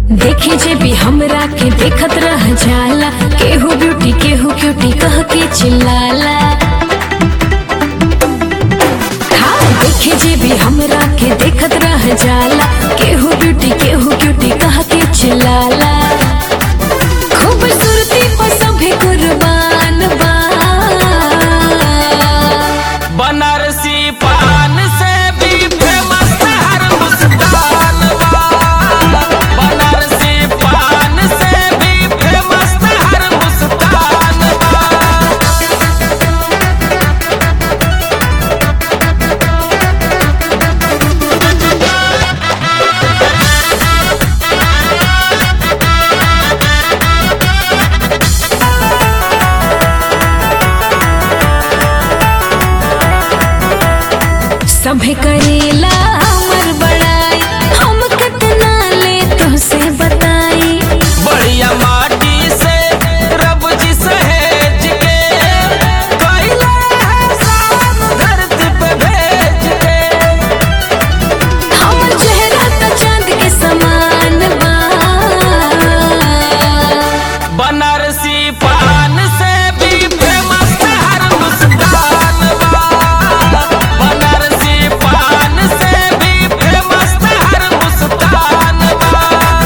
देखे जे भी हमरा के देखत रह जाला केहू ब्यूटी केहू क्यूटी कह के चिल्लाला हाँ देखे जे भी हमरा के देखत रह जाला केहू ब्यूटी केहू क्यूटी कह के चिल्लाला खूबसूरती पर सभे कुर्बान बा बनारसी पान से भी फेमस हर मुस्कान बा बनारसी पान से भी फेमस हर मुस्कान बा सभे करेला हमर बड़ाई हम कितना ले तुझसे बताई बढ़िया माटी से रब जी सहेज के कैला है साफ धरती पे भेज के हमर चेहरा तो चांद के समान बा बनारसी पान से भी फेमस हर मुस्कान बा बनारसी पान से भी फेमस हर मुस्कान बा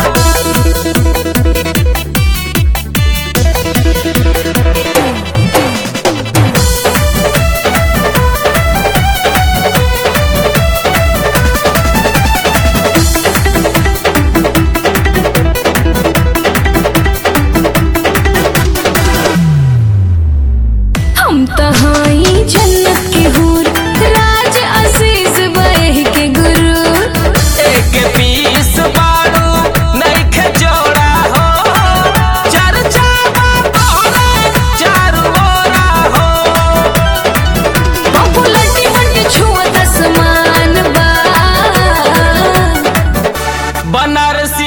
हम तो हाई जन्नत के हूर राज अजीज बह के गुरु एक पीस बारू नइखे जोड़ा हो चर्चा बा तोहरा चारू ओरा हो पॉपुलरिटी बन छुअत आसमान बा बनारसी